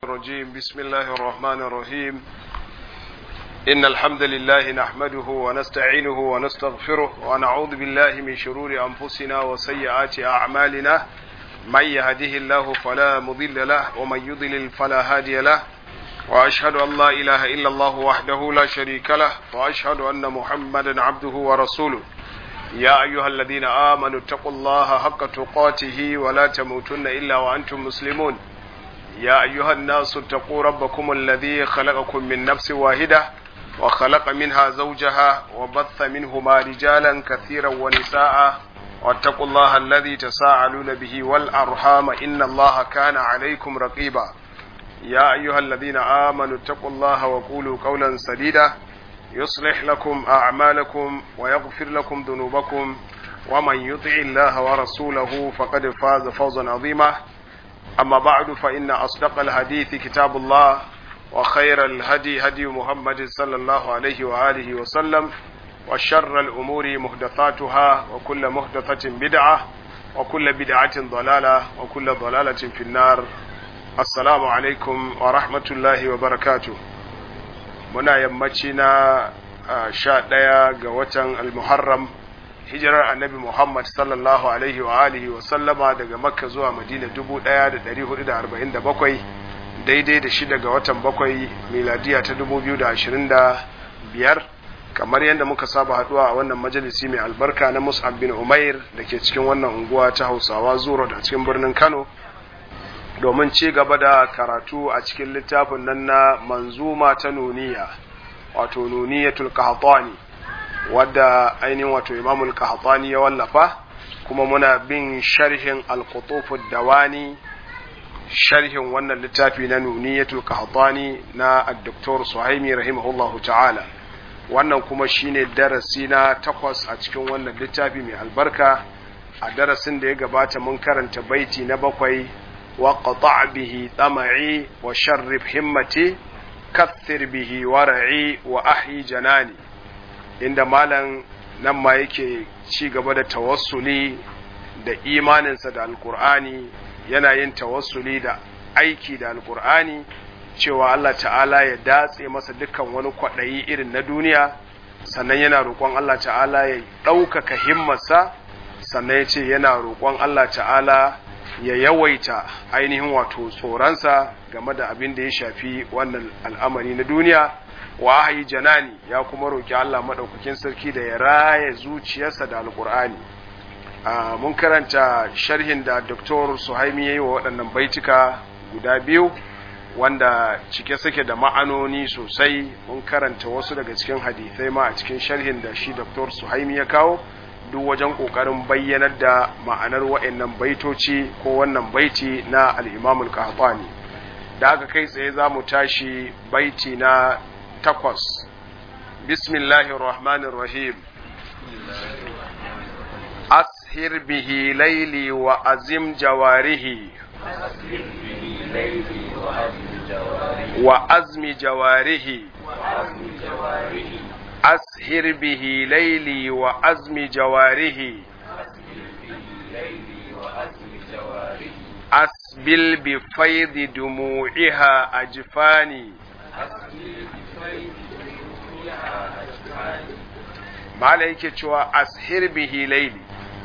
الرجيم بسم الله الرحمن الرحيم إن الحمد لله نحمده ونستعينه ونستغفره ونعوذ بالله من شرور أنفسنا وسيئات أعمالنا من يهده الله فلا مضل له ومن يضلل فلا هادي له وأشهد أن لا إله إلا الله وحده لا شريك له وأشهد أن محمدا عبده ورسوله يا أيها الذين آمنوا اتقوا الله حق تقاته ولا تموتن إلا وأنتم مسلمون يا أيها الناس اتقوا ربكم الذي خلقكم من نفس واحدة وخلق منها زوجها وبث منهما رجالا كثيرا ونساء واتقوا الله الذي تساءلون به والأرحام إن الله كان عليكم رقيبا يا أيها الذين آمنوا اتقوا الله وقولوا قولا سديدا يصلح لكم أعمالكم ويغفر لكم ذنوبكم ومن يطع الله ورسوله فقد فاز فوزا عظيما أما بعد فإن أصدق الحديث كتاب الله وخير الهدي هدي محمد صلى الله عليه وآله وسلم وشر الأمور محدثاتها وكل محدثة بدعة وكل بدعة ضلالة وكل ضلالة في النار السلام عليكم ورحمة الله وبركاته muna yammaci na sha ɗaya ga watan almuharram hijirar annabi muhammad sallallahu alaihi wa alihi wa sallama daga makka zuwa madina dubu ɗaya da ɗari hudu da arba'in da bakwai daidai da shida ga watan bakwai miladiya ta dubu biyu da ashirin da biyar kamar yadda muka saba haɗuwa a wannan majalisi mai albarka na mus'ab bin umair da ke cikin wannan unguwa ta hausawa zuro da cikin birnin kano domin ci gaba da karatu a cikin littafin nan na manzuma ta nuniya wato nuniyatul qahtani wadda ainihin wato imamul qahtani ya wallafa kuma muna bin sharhin al-qutufud dawani sharhin wannan littafi na nuniyatul qahtani na ad-doktor suhaimi rahimahullahu ta'ala wannan kuma shine darasi na takwas a cikin wannan littafi mai albarka a darasin da ya gabata mun karanta baiti na bakwai وقطع به طمعي وشرب همتي كثر به ورعي وأحيي جناني inda malam nan ma yake ci gaba da tawassuli da imaninsa da alkur'ani yana yin tawassuli da aiki da alkur'ani cewa Allah ta'ala ya datse masa dukkan wani kwaɗayi irin na duniya sannan yana roƙon Allah ta'ala ya ɗaukaka himmarsa sannan ya ce yana roƙon Allah ta'ala ya yawaita ainihin wato tsoronsa game da abin da ya shafi wannan al'amari na duniya wa ahayi janani ya kuma roƙi Allah maɗaukakin sarki da ya raya zuciyarsa da alƙur'ani mun karanta sharhin da Dr. Suhaimi ya yi wa waɗannan baitika guda biyu wanda cike suke da ma'anoni sosai mun karanta wasu daga cikin hadithai ma a cikin sharhin da shi Dr. Suhaimi ya kawo duk wajen ƙoƙarin bayyanar da ma'anar wa'annan baitoci ko wannan baiti na al'imamul qahtani da aka kai tsaye za mu tashi baiti na takwas bismillahir rahmanir rahim ashir bihi laili wa azim jawarihi wa azmi jawarihi أسهر به ليلي وأزم جواره أسبل بفيض دموعها أجفاني ما عليك شوى أسهر به ليلي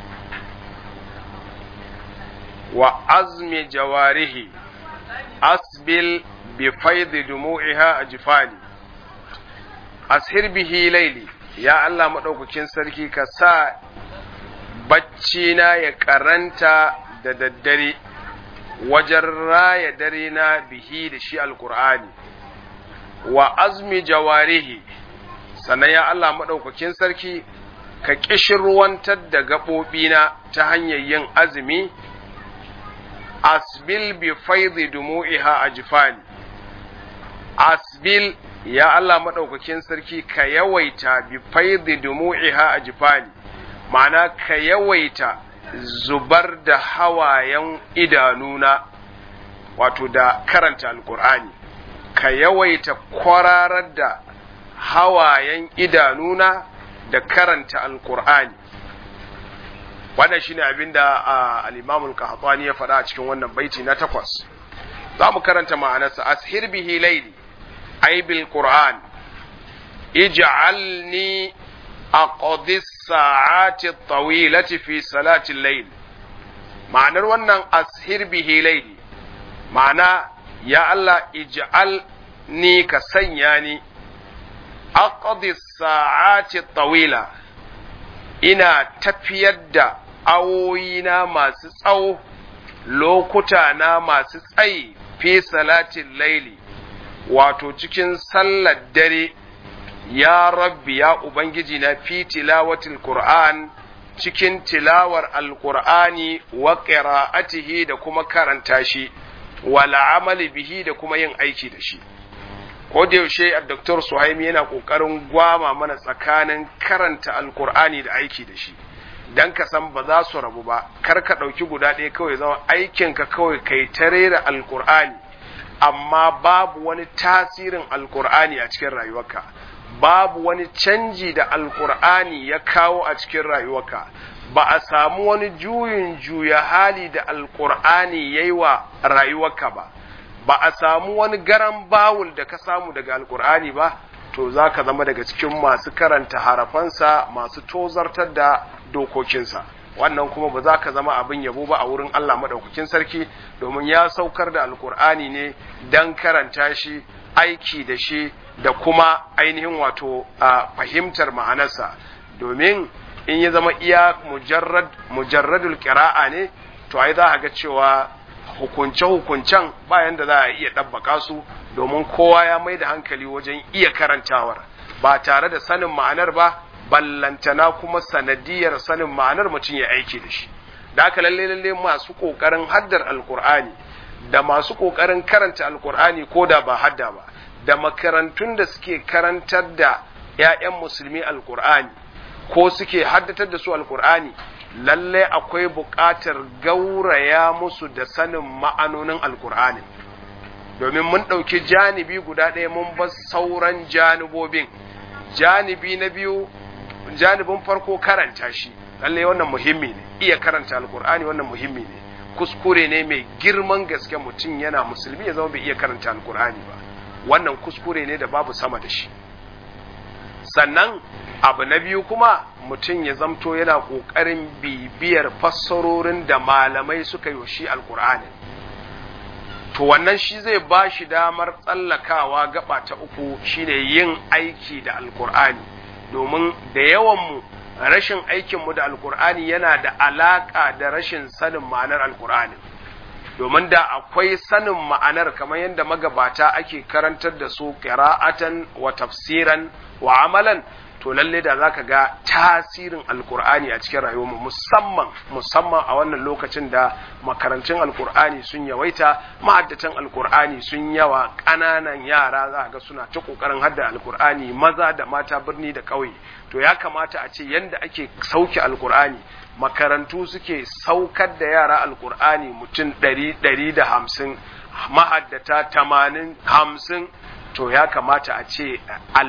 وأزم جواره أسبل بفيض دموعها أجفاني ashir bihi laili ya Allah maɗaukakin sarki ka sa bacci na ya karanta da daddare wajen raya dare na bihi da shi alkur'ani wa azmi jawarihi sannan ya Allah maɗaukakin sarki ka ƙishirwantar da gaɓoɓina ta hanyar yin azumi asbil bi faidi dumu'iha ajfani asbil ya Allah maɗaukakin sarki ka yawaita bi faidi dumu'iha a jifani ma'ana ka yawaita zubar da hawayen idanuna wato da karanta alkur'ani ka yawaita kwararar da hawayen idanuna da karanta alkur'ani wannan shine abinda al-Imam al-Qahtani ya faɗa a cikin wannan baiti na takwas za mu karanta ma'anarsa ashir bihi laili ay bil qur'an ij'alni aqdi sa'ati tawilati fi salati al-layl ma'anar wannan ashir bihi laili ma'ana ya Allah ij'al ni ka sanya ni aqdi sa'ati tawila ina tafiyar da awoyina masu tsawo lokuta na masu tsayi fi salatin laili wato cikin sallar dare ya rabbi ya ubangiji na fi tilawatil qur'an cikin tilawar alqur'ani wa qira'atihi da kuma karanta shi wala amali bihi da kuma yin aiki da shi ko da yaushe a Dr. Suhaimi yana kokarin gwama mana tsakanin karanta alqur'ani da aiki da shi dan ka san ba za su rabu ba kar ka ɗauki guda ɗaya kawai zama aikinka kawai kai ta rera alkur'ani amma babu wani tasirin alkur'ani a cikin rayuwarka babu wani canji da alkur'ani ya kawo a cikin rayuwarka ba a samu wani juyin juya hali da alkur'ani ya yi wa rayuwarka ba ba a samu wani garan bawul da ka samu daga alkur'ani ba to za ka zama daga cikin masu karanta harafansa masu tozartar da dokokinsa wannan kuma ba za ka zama abin yabo ba a wurin Allah maɗaukakin sarki domin ya saukar da alkur'ani ne don karanta shi aiki da shi da kuma ainihin wato a fahimtar ma'anarsa domin in ya zama iya mujarrad mujarradul qira'a ne to ai za a ga cewa hukunce-hukuncen bayan da za a iya ɗabbaka su domin kowa ya mai da hankali wajen iya karantawar ba tare da sanin ma'anar ba ballantana kuma sanadiyar sanin ma'anar mutum ya aiki da shi da haka lalle lalle masu kokarin haddar alkur'ani da masu kokarin karanta alkur'ani ko da ba hadda ba da makarantun da suke karantar da 'ya'yan musulmi alkur'ani ko suke haddatar da su alkur'ani lalle akwai buƙatar gauraya musu da sanin ma'anonin alkur'ani domin mun ɗauki janibi guda ɗaya mun bar sauran janibobin janibi na biyu janibin farko karanta shi lalle wannan muhimmi ne iya karanta alkur'ani wannan muhimmi ne kuskure ne mai girman gaske mutum yana musulmi ya zama bai iya karanta alkur'ani ba wannan kuskure ne da babu sama da shi sannan abu na biyu kuma mutum ya zamto yana ƙoƙarin bibiyar fassarorin da malamai suka yi shi alkur'ani to wannan shi zai ba shi damar tsallakawa gaba ta uku shine yin aiki da alkur'ani domin da yawanmu rashin aikinmu da alkur'ani yana da alaƙa da rashin sanin ma'anar alkur'ani domin da akwai sanin ma'anar kamar yadda magabata ake karantar da su qira'atan wa tafsiran wa amalan to lalle da zaka ga tasirin alkur'ani a cikin rayuwarmu musamman musamman a wannan lokacin da makarantun alkur'ani sun yawaita ma'addatan alkur'ani sun yawa ƙananan yara za ga suna ta ƙoƙarin hadda alkur'ani maza da mata birni da ƙauye to ya kamata a ce yanda ake sauke alkur'ani makarantu suke saukar da yara alkur'ani mutum ɗari ɗari da hamsin ma'addata tamanin hamsin to ya kamata a ce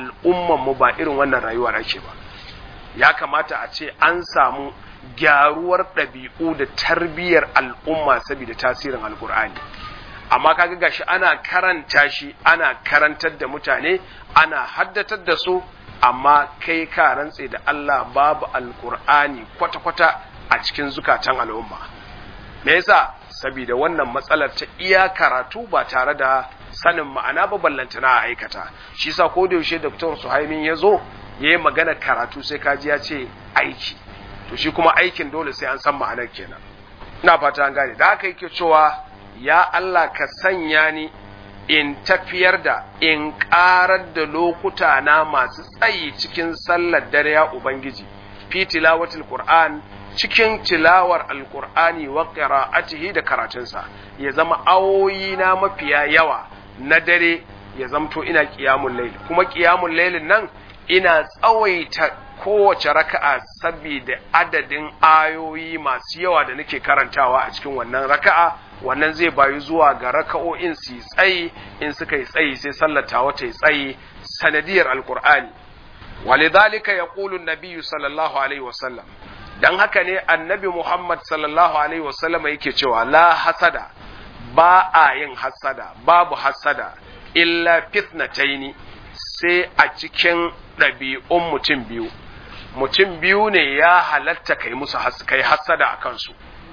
mu ba irin wannan rayuwar ake ba ya kamata a ce an samu gyaruwar ɗabi'u da tarbiyyar al'umma saboda tasirin alkur'ani amma kaga gashi ana karanta shi ana karantar da mutane ana haddatar da su amma kai ka rantse da Allah babu alkur'ani kwata-kwata a cikin zukatan al'umma me yasa saboda wannan matsalar ta iya karatu ba tare da sanin ma'ana ba ballantana a aikata shi sa ko da yaushe Dr. Suhaimin ya zo ya yi magana karatu sai kaji ya ce aiki to shi kuma aikin dole sai an san ma'anar kenan ina fata an gane da haka yake cewa ya Allah ka sanya ni in tafiyar da in ƙarar da lokuta na masu tsayi cikin sallar dare ya ubangiji fi tilawatul qur'an cikin tilawar alqur'ani wa qira'atihi da karatunsa ya zama awoyi na mafiya yawa na dare ya zamto ina ƙiyamun laili kuma ƙiyamun lailin nan ina tsawaita kowace raka'a saboda adadin ayoyi masu yawa da nake karantawa a cikin wannan raka'a wannan zai bayu zuwa ga raka'o'in su tsayi in suka yi tsayi sai sallata wata yi tsayi sanadiyar alkur'ani walidhalika yaqulu an-nabiy sallallahu alaihi wasallam dan haka ne annabi Muhammad sallallahu alaihi wasallam yake cewa la hasada ba a yin hassada babu hassada illa fitnataini sai a cikin ɗabi'un mutum biyu mutum biyu ne ya halatta kai musu kai hassada a kansu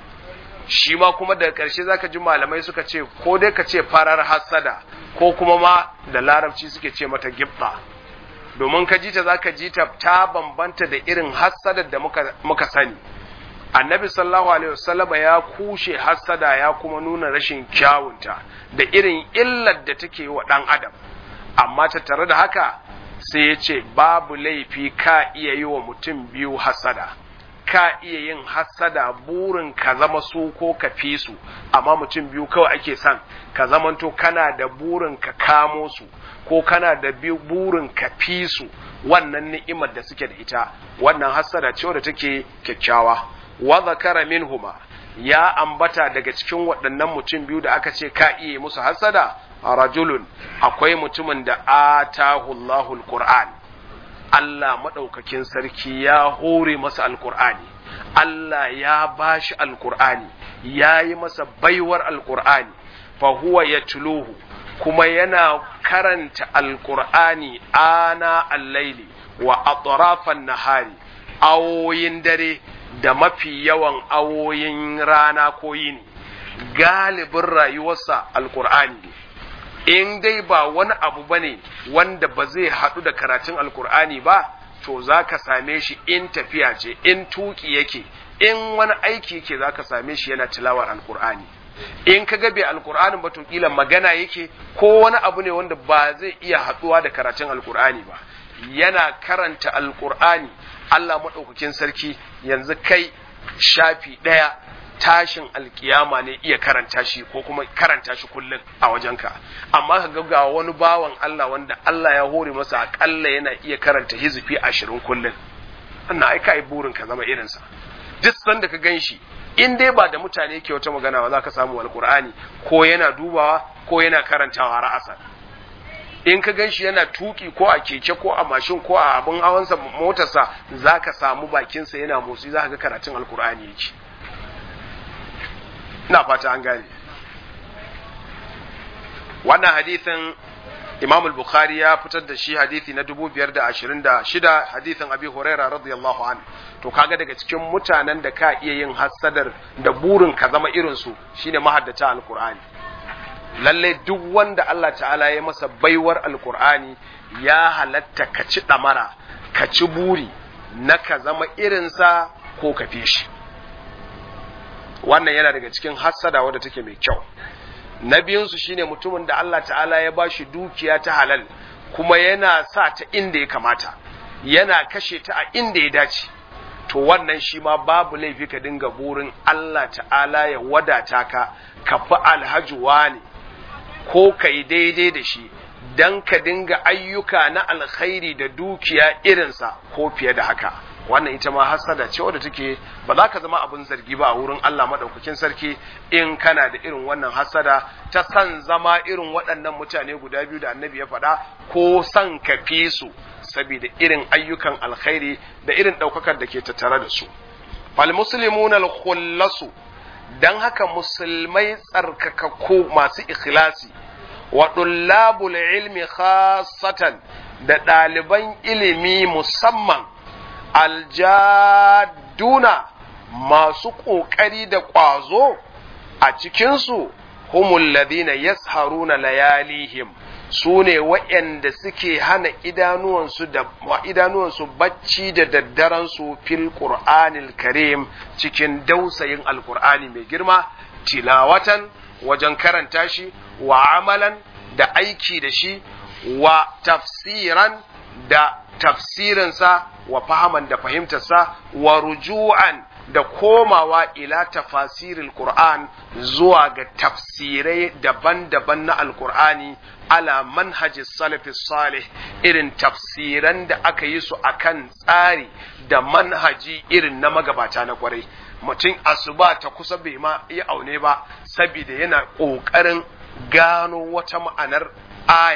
shi ma kuma daga ƙarshe zaka ji malamai suka ce ko dai ka ce farar hassada ko kuma ma da larabci suke ce mata gibba domin ka ji ta zaka ji ta ta bambanta da irin hassadar da muka, muka sani annabi sallallahu alaihi wasallam ya kushe hassada ya kuma nuna rashin kyawunta da irin illar da take wa ɗan adam amma ta tare da haka sai ya ce babu laifi ka iya yi wa mutum biyu hassada ka iya yin hassada burin ka zama su ko ka fi su amma mutum biyu kawai ake son ka zamanto kana da burin ka kamo su ko kana da burin ka fi su wannan ni'imar da suke da ita wannan hassada ce wadda take kyakkyawa wa zakara minhuma ya ambata daga cikin waɗannan mutum biyu da aka ce ka iya musu hassada rajulun akwai mutumin da atahu Allahul Qur'an Allah maɗaukakin sarki ya hore masa alkur'ani Allah ya bashi alkur'ani ya yi masa baiwar alkur'ani fa huwa ya tuluhu kuma yana karanta alkur'ani ana allaili wa atrafan nahari awoyin dare da mafi yawan awoyin rana ko yini galibin rayuwarsa alkur'ani ne in dai ba wani abu ba ne wanda ba zai haɗu da karatun alkur'ani ba to za ka same shi in tafiya ce in tuki yake in wani aiki yake za ka same shi yana tilawar alkur'ani in ka gabe alkur'anin ba to kila magana yake ko wani abu ne wanda ba zai iya haɗuwa da karatun alkur'ani ba yana karanta alkur'ani Allah maɗaukakin sarki yanzu kai shafi ɗaya tashin alkiyama ne iya karanta shi ko kuma karanta shi kullum a wajenka amma ka ga wani bawan Allah wanda Allah ya hore masa akalla yana iya karanta hizifi ashirin kullum wannan ai kai burin ka zama irinsa duk sanda ka gan shi in dai ba da mutane ke wata magana ba za ka samu alkur'ani ko yana dubawa ko yana karantawa ra'asar in ka gan shi yana tuki ko a keke ko a mashin ko a abin hawansa motarsa za ka samu bakinsa yana motsi za ka ga karatun alkur'ani yake ina fata an gane wannan hadithin imam al-bukhari ya fitar da shi hadithi na 526 hadithin abi huraira radiyallahu an to kaga daga cikin mutanen da ka iya yin hassadar da burin ka zama irin su shine mahaddata alqur'ani lalle duk wanda Allah ta'ala ya masa baiwar alqur'ani ya halatta ka ci damara ka ci buri na ka zama irinsa ko ka fi shi wannan yana daga cikin hassada wadda take mai kyau na biyunsu shine mutumin da Allah ta'ala ya bashi dukiya ta halal kuma yana sa ta inda ya kamata yana kashe ta a inda ya dace to wannan shi ma babu laifi ka dinga burin Allah ta'ala ya wadata ka ka fi alhaji ne ko ka yi daidai da shi don ka dinga ayyuka na alkhairi da dukiya irinsa ko fiye da haka wannan ita ma hasada ce wadda take ba za ka zama abin zargi ba a wurin Allah madaukakin sarki in kana da irin wannan hasada ta san zama irin waɗannan mutane guda biyu da annabi ya faɗa ko san ka fi su saboda irin ayyukan alkhairi da irin ɗaukakar da ke tattare da su fal muslimun al khullasu dan haka musulmai tsarkakakku masu ikhlasi wa dullabul ilmi khassatan da ɗaliban ilimi musamman aljaduna masu ƙoƙari da ƙwazo a cikinsu humul ladina yasharuna layalihim su ne waɗanda suke hana idanuwansu da idanuwansu bacci da daddaransu fil qur'anil karim cikin dausayin alqur'ani mai girma tilawatan wajen karanta shi wa amalan da aiki da shi wa tafsiran da tafsirinsa wa fahaman da fahimtarsa wa ruju'an da komawa ila tafasiril Qur'an zuwa ga tafsirai daban-daban na Alƙur'ani ala manhaji salafi salih irin tafsiran da aka yi su akan tsari da manhaji irin na magabata na kwarai mutum asuba ta kusa bai ma yi aune ba saboda yana ƙoƙarin gano wata ma'anar aya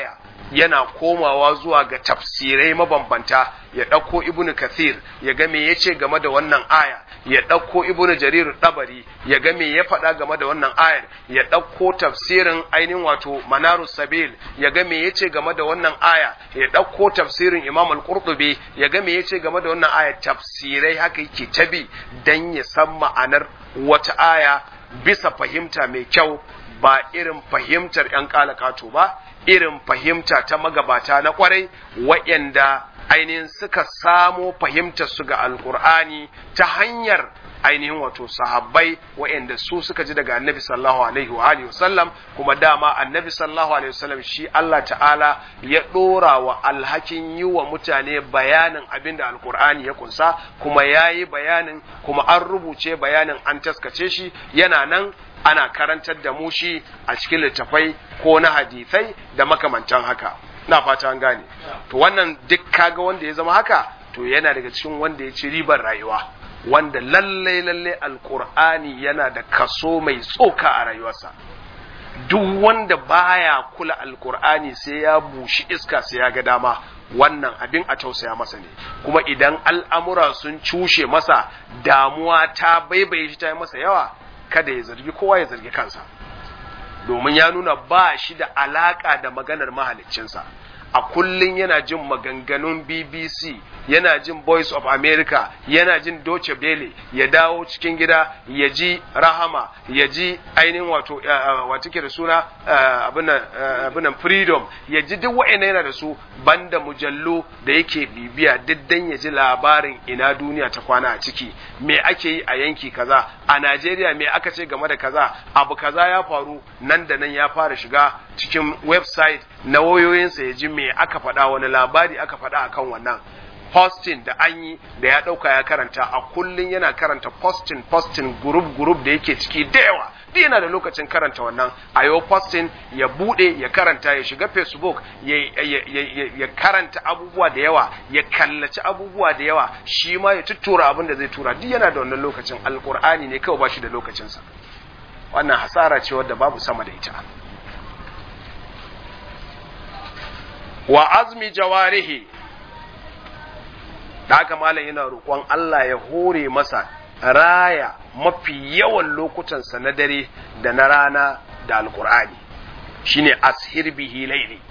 yana komawa zuwa ga tafsirai mabambanta ya ɗauko ibnu kathir ya ga me yace game da wannan aya ya ɗauko ibnu jarir dabari ya ga me ya faɗa game da wannan ayar ya ɗauko tafsirin ainihin wato manaru sabil ya ga me yace game da wannan aya ya ɗauko tafsirin imam al-qurtubi ya ga me yace game da wannan aya tafsirai haka yake tabi dan ya san ma'anar wata aya bisa fahimta mai kyau ba irin fahimtar 'yan kalakato ba irin fahimta ta magabata na kwarai waɗanda ainihin suka samo fahimtar su ga alkur'ani ta hanyar ainihin wato sahabbai waɗanda su suka ji daga annabi sallallahu alaihi wa alihi wasallam kuma dama annabi sallallahu alaihi wasallam shi Allah ta'ala ya ɗora wa alhakin yi wa mutane bayanin abin da alkur'ani ya kunsa kuma ya yi bayanin kuma an rubuce bayanin an taskace shi yana nan ana karantar da mu shi a cikin littafai ko na hadithai da makamantan haka na fata an gane to wannan duk kaga wanda ya zama haka to yana daga cikin wanda ya ci ribar rayuwa wanda lalle lalle alkur'ani yana da kaso mai tsoka a rayuwarsa duk wanda baya kula alkur'ani sai ya bushi iska sai ya ga dama wannan abin a tausaya masa ne kuma idan al'amura sun cushe masa damuwa ta baibaye shi ta yi masa yawa kada ya zargi kowa ya zargi kansa domin ya nuna ba shi da alaka da maganar mahaliccinsa a kullum yana jin maganganun BBC yana jin Voice of America yana jin Deutsche Welle ya dawo cikin gida ya ji Rahama ya ji ainihin wato wato ke da suna abinan Freedom ya ji duk wa'ina yana da su banda mujallu da yake bibiya diddan ya ji labarin ina duniya ta kwana a ciki me ake yi a yanki kaza a Najeriya me aka ce game da kaza abu kaza ya faru nan da nan ya fara shiga cikin website na wayoyinsa ya ji me aka faɗa wani labari aka faɗa akan wannan posting da an yi da ya ɗauka ya karanta a kullum yana karanta posting posting group group da yake ciki da yawa duk yana da lokacin karanta wannan a yau posting ya buɗe ya karanta ya shiga facebook ya, ya, ya, ya karanta abubuwa da yawa ya kallaci abubuwa da yawa shi ma ya tuttura abin da zai tura duk yana da wannan lokacin alkur'ani ne kawai ba shi da lokacinsa wannan hasara ce wadda babu sama da ita wa azmi jawarihi da haka malam yana roƙon Allah ya hore masa raya mafi yawan lokutansa na dare da na rana da alkur'ani shine ashir bihi laili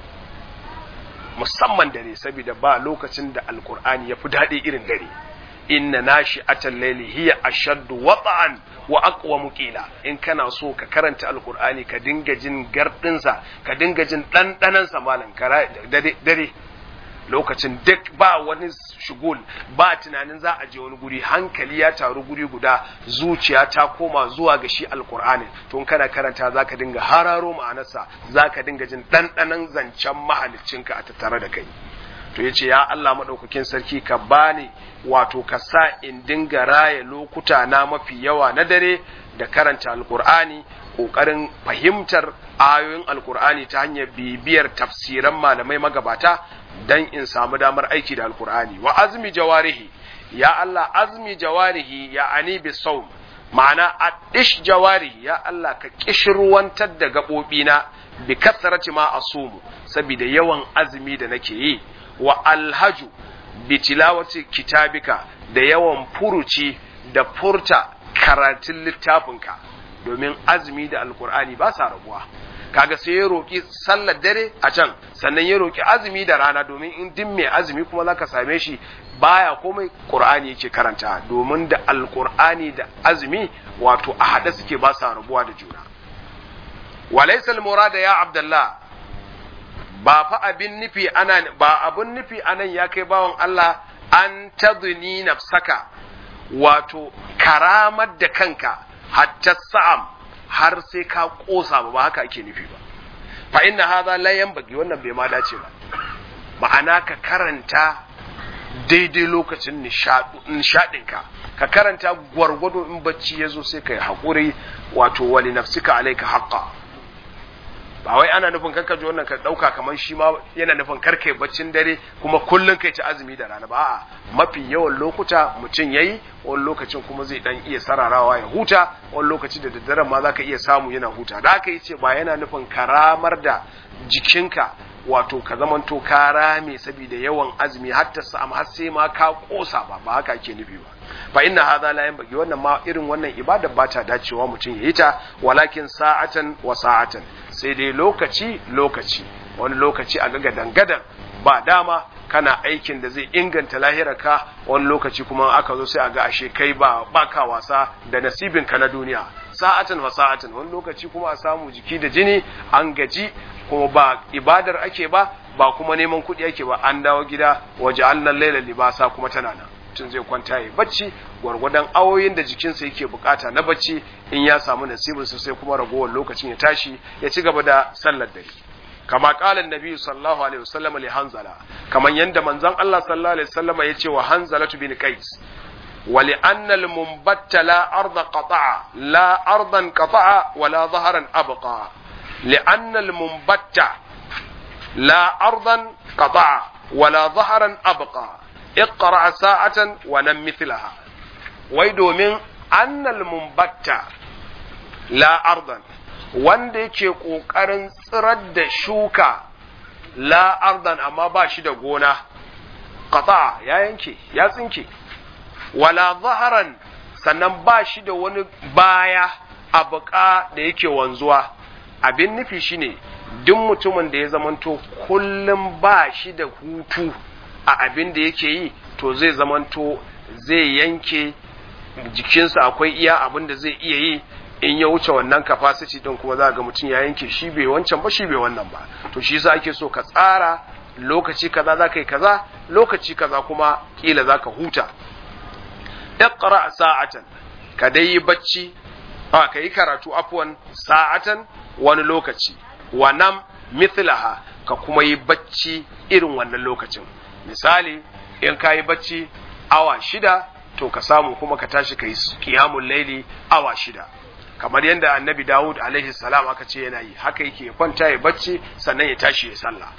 musamman dare saboda ba lokacin da alkur'ani ya fi daɗi irin dare inna nashi atan laili hiya ashaddu wata'an wa aqwa qila in kana so ka karanta alkur'ani ka dinga jin gardinsa ka dinga jin ɗanɗanansa malam dare lokacin duk ba wani shugul ba tunanin za a je wani guri hankali ya taru guri guda zuciya ta koma zuwa ga shi alkur'ani to kana karanta za ka dinga hararo ma'anarsa za ka dinga jin ɗanɗanan zancen mahaliccinka a tattare da kai to ya ce ya Allah maɗaukakin sarki ka bani wato ka sa in dinga raya lokuta na mafi yawa na dare da karanta alkur'ani ƙoƙarin fahimtar ayoyin alkur'ani ta hanyar bibiyar tafsiran malamai magabata dan in samu damar aiki da alkur'ani wa azmi jawarihi ya Allah azmi jawarihi ya ani bi saum ma'ana adish jawarihi ya Allah ka kishirwantar da gaɓoɓina bi kasarati ma asumu saboda yawan azumi da nake yi wa alhaju bi tilawati kitabika da yawan furuci da furta karatun littafinka domin azumi da alkur'ani ba sa rabuwa kaga sai ya roki sallar dare a can sannan ya roki azumi da rana domin in din mai azumi kuma zaka same shi baya komai qur'ani yake karanta domin da alkur'ani da azumi wato a hada suke ba sa rabuwa da juna walaysa almurada ya abdullah ba fa abin nufi ana ba abin nufi anan ya kai bawan Allah an tadni nafsaka wato karamar da kanka hatta sa'am har sai ka kosa ba ba haka ake nufi ba fa inna hadha la yanbaghi wannan bai ma dace ba ma'ana ka karanta daidai lokacin nishadinka ka karanta gwargwado in bacci ya zo sai ka yi haƙuri wato wali nafsika alaika haqqa ba wai ana nufin karka ji wannan ka dauka kamar shi ma yana nufin karkai baccin dare kuma kullun kai ci azumi da rana ba a'a mafi yawan lokuta mutum yayi wani lokacin kuma zai dan iya sararawa ya huta wani lokaci da daddare ma zaka iya samu yana huta da haka yace ba yana nufin karamar da jikinka wato ka zamanto ka rame saboda yawan azumi har ta samu har sai ma ka kosa ba ba haka ake nufi ba fa inna hadha la yanbaghi wannan ma irin wannan ibada ba ta dacewa mutum ya yi ta walakin sa'atan wa sa'atan sai dai lokaci lokaci wani lokaci a ga gadan ba dama kana aikin da zai inganta lahirarka wani lokaci kuma aka zo sai a ga ashe kai ba baka wasa da nasibinka na duniya sa'atan wa sa'atan wani lokaci kuma a samu jiki da jini an gaji kuma ba ibadar ake ba ba kuma neman kuɗi ake ba an dawo gida waje allan laila libasa kuma tana nan mutum zai kwanta ya bacci gwargwadon awoyin da jikinsa yake bukata na bacci in ya samu nasibinsa sai kuma ragowar lokacin ya tashi ya ci gaba da sallar dare kama kalan nabi sallallahu alaihi wasallam li hanzala kaman yanda manzon Allah sallallahu alaihi wasallam ya ce wa hanzalatu bin qais wa li anna al munbatta la arda qata'a la ardan qata'a wa la dhahran abqa li anna al munbatta la ardan qata'a wa la dhahran abqa iqra sa'atan wa nam mithlaha wai domin annal munbatta la ardan wanda yake ƙoƙarin tsirar da shuka la ardan amma ba shi da gona qata ya yanke ya tsinke wala zaharan sannan ba shi da wani baya a buƙa da yake wanzuwa abin nufi shine duk mutumin da ya zamanto kullum ba shi da hutu a abin da yake yi to zai zamanto zai yanke jikinsa akwai iya abin da zai iya yi in ya wuce wannan capacity din kuma za ga mutum ya yanke shi bai wancan ba shi bai wannan ba to shi yasa ake so ka tsara lokaci kaza za ka yi kaza lokaci kaza kuma kila za ka huta iqra sa'atan ka dai yi bacci a ka yi karatu afwan sa'atan wani lokaci wa nam mithlaha ka kuma yi bacci irin wannan lokacin misali in ka yi bacci awa shida to ka samu kuma ka tashi ka yi kiyamun laili awa shida kamar yadda annabi Dawud alaihi salam aka ce yana yi haka yake kwanta ya bacci sannan ya tashi ya sallah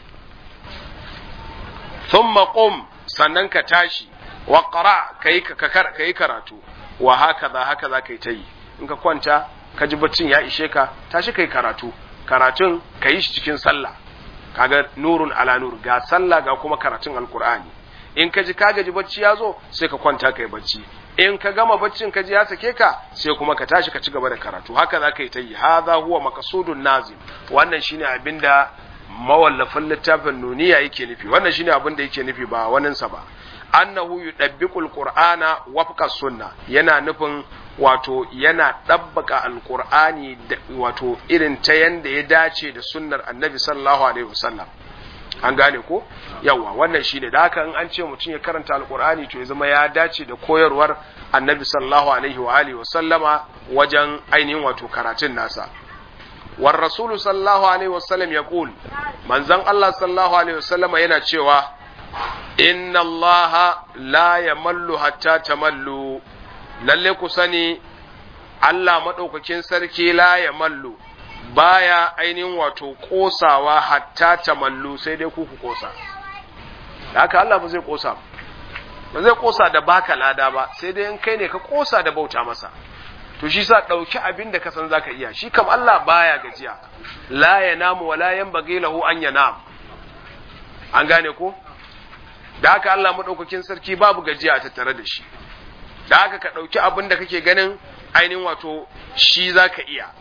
thumma qum sannan ka tashi wa qara kai kai karatu wa hakaza haka za ka yi ta yi in ka kwanta ka ji baccin ya ishe ka tashi kai karatu karatun ka yi shi cikin sallah kaga nurun ala nur ga sallah ga kuma karatun alqur'ani in ka ji ka gaji bacci ya zo sai ka kwanta kai bacci in ka gama baccin ka ji ya sake ka sai kuma ka tashi ka ci gaba da karatu haka za ka yi ta yi hadha huwa maqsudun nazim wannan shine abinda mawallafin littafin nuniya yake nufi wannan shine abin da yake nufi ba waninsa ba annahu yudabbiqul qur'ana wafqa sunna yana nufin wato yana dabbaka alqur'ani wato irin ta yanda ya dace da sunnar annabi sallallahu alaihi wasallam an gane ko yawa wannan shine da haka in an ce mutum ya karanta alqur'ani to ya zama ya dace da koyarwar annabi sallallahu alaihi wa alihi wasallama wajen ainihin wato karatun nasa war rasulu sallallahu alaihi wasallam ya kul manzon Allah sallallahu alaihi wasallama yana cewa inna Allah la yamallu hatta tamallu lalle ku sani Allah madaukakin sarki la yamallu baya ainihin wato kosawa hatta tamallu sai dai ku ku kosa da haka Allah ba zai kosa ba zai kosa da baka lada ba sai dai in kai ne ka kosa da bauta masa to shi sa ɗauki abin da ka san zaka iya shi kam Allah baya gajiya la yanamu wa la yanbaghi lahu an yanam an gane ko da haka Allah madaukakin sarki babu gajiya a tattare da shi da haka ka ɗauki abin da kake ganin ainihin wato shi zaka iya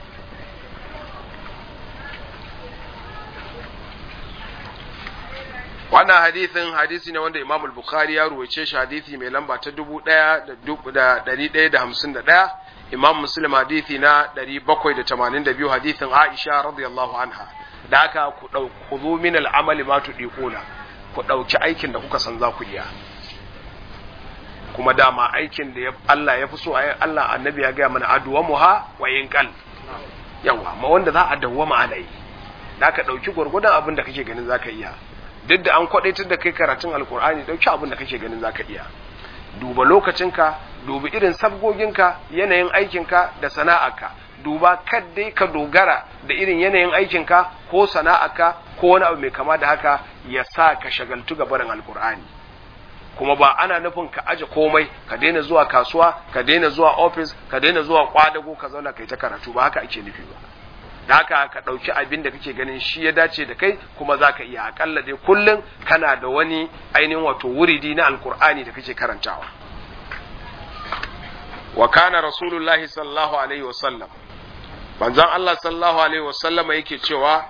wannan hadithin hadisi ne wanda Imam al-Bukhari ya ruwaice shi hadisi mai lamba ta 1151 Imam Muslim hadisi na 782 hadithin Aisha radiyallahu anha da haka ku dauku min al-amali ma tudiquna ku dauki aikin da kuka san za ku iya kuma dama aikin da Allah ya fi so ayi Allah annabi ya gaya mana aduwa muha wa yinqal yawa ma wanda za a dawwama ana yi da ka dauki gurgudan abin da kake ganin zaka iya duk da an kwadaitar da kai karatun alkur'ani dauki abin da kake ganin zaka iya duba lokacinka dubi irin sabgoginka yanayin aikinka da sana'arka duba kaddai ka dogara da irin yanayin aikinka ko sana'arka ko wani abu mai kama da haka ya sa ka shagaltu ga barin alkur'ani kuma ba ana nufin ka aje komai ka daina zuwa kasuwa ka daina zuwa ofis ka daina zuwa kwadago ka zauna kai ta karatu ba haka ake nufi ba da haka ka ɗauki abin da kake ganin shi ya dace da kai kuma za ka iya akalla dai kullum kana da wani ainihin wato wuridi na alkur'ani da kake karantawa wa kana rasulullahi sallallahu alaihi wasallam manzon Allah sallallahu alaihi wasallama yake cewa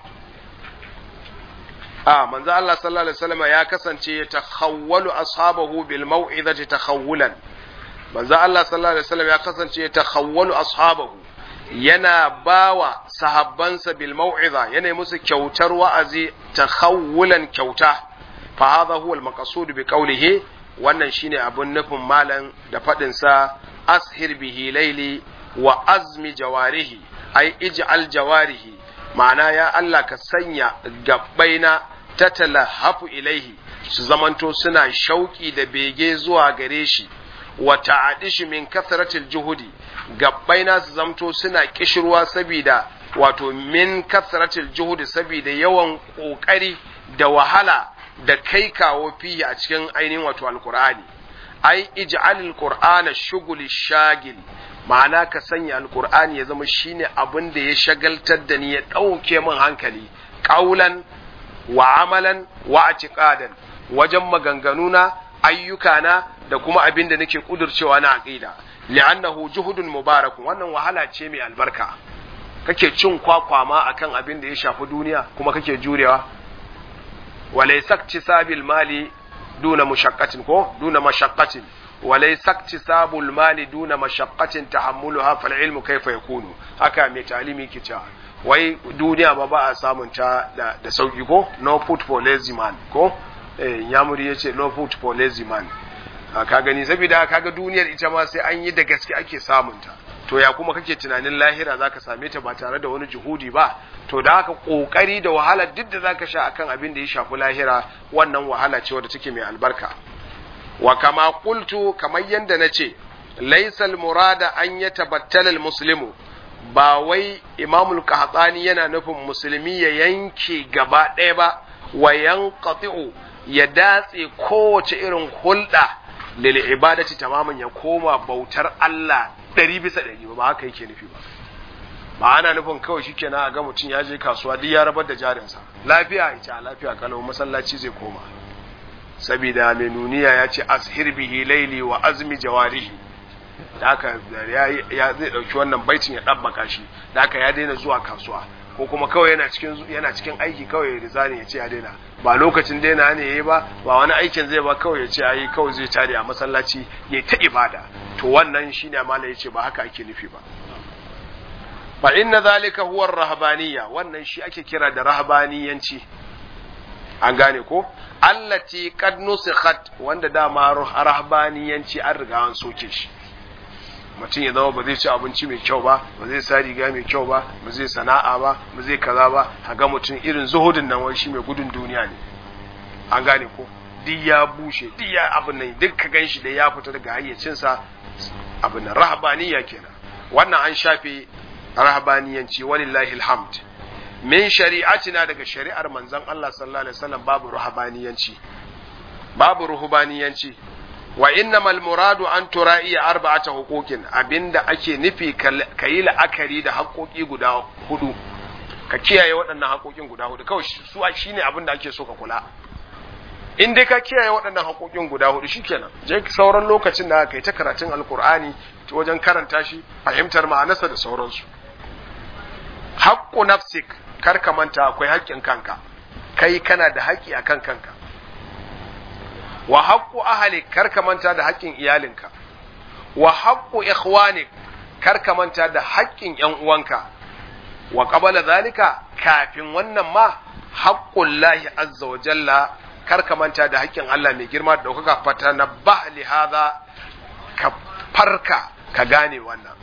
a manzon Allah sallallahu alaihi wasallama ya kasance ya takhawwalu ashabahu bil mau'izati takhawulan manzon Allah sallallahu alaihi wasallam ya kasance ya takhawwalu ashabahu yana bawa sahabbansa bil mau'iza yana musu kyautar wa'azi takhawulan kyauta fa hadha huwa al maqsud bi qawlihi wannan shine abun nufin malam da fadin sa ashir bihi laili wa azmi jawarihi ai ij'al jawarihi ma'ana ya Allah ka sanya gabbaina tatalahafu ilaihi su zamanto suna shauki da bege zuwa gare shi wa ta'adishi min kasratil juhudi gabbaina su zamto suna kishirwa saboda wato min kasratil juhudi saboda yawan kokari da wahala da kai kawo fiye a cikin ainihin wato alkur'ani ai ij'alil qur'ana shughuli shagil ma'ana ka sanya alkur'ani ya zama shine abin da ya shagaltar da ni ya ɗauke min hankali ƙaulan wa amalan wa atiqadan wajen maganganuna ayyukana da kuma abin da nake kudurcewa na aqida li'annahu juhudun mubarakun wannan wahala ce mai albarka kake cin kwakwa ma akan abin da ya shafi duniya kuma kake jurewa walaysa iktisabil mali duna mushaqqatin ko duna mashaqqatin وليس اكتساب المال دون مشقة تحملها فالعلم كيف يكون haka mai talimi ke cewa wai duniya ba ba a samun ta da sauki ko no put for lazy man ko eh yamuri yace no put for lazy man ka gani saboda kaga duniyar ita ma sai an yi da gaske ake samun ta to ya kuma kake tunanin lahira zaka same ta ba tare da wani juhudi ba to da haka kokari da wahala duk da zaka sha akan abin da ya shafi lahira wannan wahala ce wadda take mai albarka wa kama qultu kamar yanda nace laysal murada an yatabattala almuslimu ba wai imamul qahtani yana nufin musulmi ya yanke gaba ɗaya ba wa yanqati'u ya datse kowace irin hulɗa lil ibadati tamaman ya koma bautar Allah ɗari bisa ɗari ba haka yake nufi ba ba ana nufin kawai shikenan a ga mutum ya je kasuwa duk ya rabar da jarinsa lafiya ita lafiya kalau masallaci zai koma saboda mai nuniya ya ce ashir bihi laili wa azmi jawarihi da haka ya zai dauki wannan baitin ya dabbaka shi da haka ya daina zuwa kasuwa ko kuma kawai yana cikin yana cikin aiki kawai ya rizani ya ce ya daina ba lokacin daina ne yayi ba ba wani aikin zai ba kawai ya ce ayi kawai zai tare a masallaci ya ta ibada to wannan shine malai ya ce ba haka ake nufi ba fa inna zalika huwa ar-rahbaniyya wannan shi ake kira da rahbaniyanci an gane ko allati qad nusikhat wanda dama rahbaniyanci an riga an soke shi mutum ya zama ba zai ci abinci mai kyau ba ba zai sa riga mai kyau ba ba zai sana'a ba ba zai kaza ba haga mutum irin zuhudin nan wani shi mai gudun duniya ne an gane ko duk ya bushe duk ya abin nan duk ka ganshi da ya fita daga hayyacinsa abin nan rahbaniya kenan wannan an shafe rahbaniyanci walillahi alhamd min shari'atina daga shari'ar manzon Allah sallallahu alaihi wasallam babu ruhbaniyanci babu ruhbaniyanci wa innamal muradu an tura'iya arba'ata huquqin abinda ake nufi ka yi la'akari da haƙoƙi guda hudu ka kiyaye waɗannan haƙoƙin guda hudu kawai su shine abinda ake so ka kula in dai ka kiyaye waɗannan haƙoƙin guda hudu shikenan je sauran lokacin da kai ta karatun alkur'ani wajen karanta shi fahimtar ma'anarsa da sauransu haqqu nafsik kar ka manta akwai haƙƙin kanka kai kana da haƙƙi akan kanka wa haƙƙu ahalik kar ka manta da haƙƙin iyalinka wa haƙƙu ikhwanik kar ka manta da haƙƙin ƴan uwanka wa qabala zalika kafin wannan ma haƙƙun lahi azza wa jalla kar ka manta da haƙƙin Allah mai girma da ɗaukaka fata na ba li hadha ka farka ka gane wannan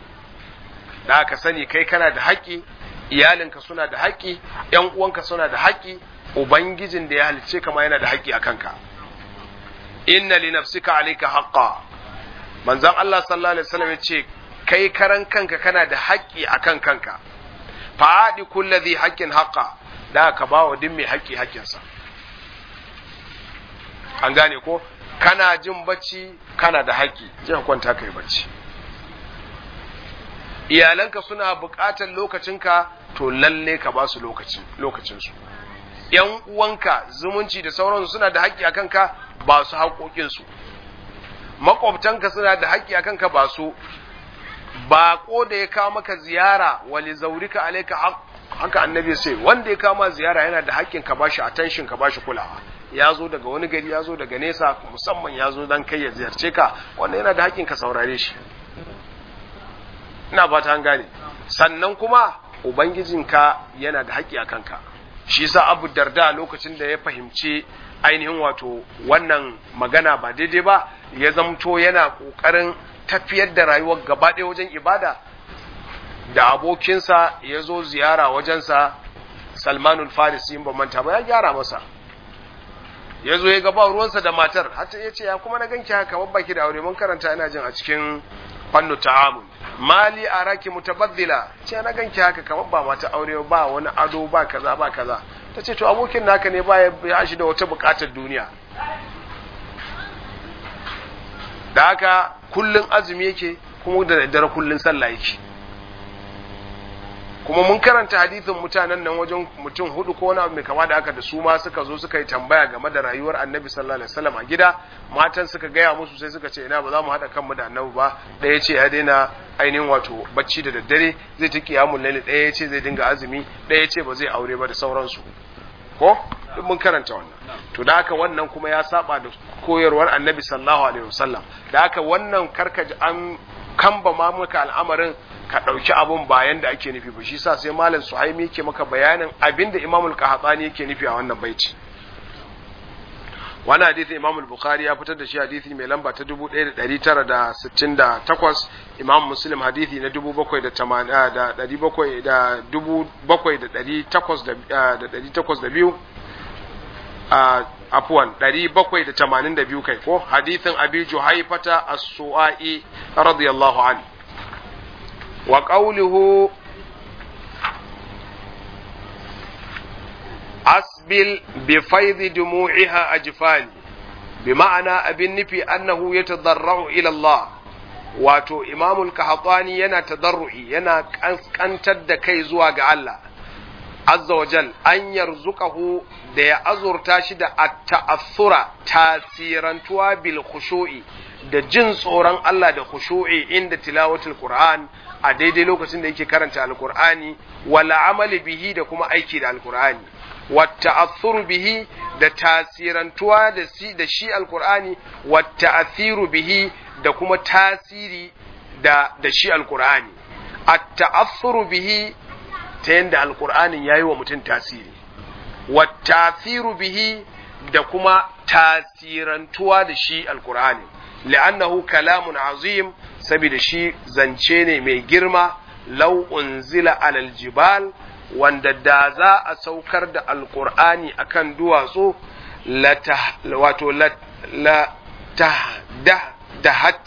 da ka sani kai kana da haƙƙi iyalinka suna da haƙƙi ƴan uwanka suna da haƙƙi ubangijin da ya halicce kama yana da haƙƙi a kanka inna li nafsika alayka haqqa manzon Allah sallallahu alaihi wasallam yace kai karan kanka kana da haƙƙi akan kanka fa'adi kulli haqqin haqqa da ka bawa duk mai haƙƙi haƙƙinsa an gane ko kana jin bacci kana da haƙƙi je ka kwanta kai bacci iyalanka suna buƙatar lokacinka to lalle ka ba su lokacin su yan uwanka zumunci da sauransu suna da haƙƙi akan ka ba su haƙoƙin su makwabtanka suna da haƙƙi akan ka ba su baƙo da ya kawo maka ziyara wali zaurika alaika haka annabi sai wanda ya kama ziyara yana da haƙƙin ka bashi attention ka bashi kulawa ya zo daga wani gari ya zo daga nesa musamman ya zo dan kai ya ziyarce ka wanda yana da haƙƙin ka saurare shi ina ba ta gane sannan kuma ubangijinka yana da haƙƙi a kanka shi sa abu darda lokacin da ya fahimci ainihin wato wannan magana ba daidai ba ya zamto yana ƙoƙarin tafiyar da rayuwar gaba ɗaya wajen ibada da abokinsa ya zo ziyara wajensa salmanul farisi in ba manta ba ya gyara masa ya zo ya gaba ruwansa da matar hatta ya ce ya kuma na ganki haka babba ki da aure mun karanta ina jin a cikin fannu ta'amul mali araki mutabaddila ce na ganki haka kamar ba mata aure ba wani ado ba kaza ba kaza ta ce to abokin naka ne ba ya shi da wata bukatar duniya da haka kullun azumi yake kuma da daddare kullun sallah yake kuma mun karanta hadithin mutanen nan wajen mutum hudu ko wani abu mai kama da aka da su ma suka zo suka yi tambaya game da rayuwar annabi sallallahu alaihi wasallam a gida matan suka gaya musu sai suka ce ina ba za mu haɗa kanmu da annabi ba ɗaya ce ya daina ainihin wato bacci da daddare zai ta kiyamun laili ɗaya ya ce zai dinga azumi ɗaya ce ba zai aure ba da sauransu ko duk mun karanta wannan to da haka wannan kuma ya saba da koyarwar annabi sallallahu alaihi wasallam da haka wannan karkaji an kamba ma maka al'amarin ka ɗauki abun bayan da ake nufi ba shi sa sai malam suhaimi yake maka bayanin abin da imamul qahtani yake nufi a wannan baiti wani hadithi imam bukhari ya fitar da shi hadithi mai lamba ta 1968 imam muslim hadithi na 7802 afuwan 782 kai ko hadithin abi juhaifata as-su'ai radiyallahu anhu wa qawluhu asbil bi faidi dumu'iha ajfani bi ma'ana abin nufi annahu yatadarra'u ila Allah wato imamul kahatani yana tadarru'i yana kankantar da kai zuwa ga Allah azza wa jal an yarzuqahu da ya azurta shi da at-ta'assura tasirantuwa bil khushu'i da jin tsoron Allah da khushu'i inda tilawatul Qur'an a daidai lokacin da yake karanta alqur'ani wala amali bihi da kuma aiki da alqur'ani والتأثر به da tasirantuwa da shi da shi alkur'ani wata'athiru bihi da kuma tasiri da da shi alkur'ani at-ta'athuru bihi ta yanda alkur'anin yayi wa mutum tasiri wata'athiru bihi da kuma tasirantuwa da shi alkur'ani li'annahu kalamun azim saboda shi zance ne mai girma law unzila alal jibal wanda da za a saukar da alkur'ani akan duwatsu wato la ta da da hat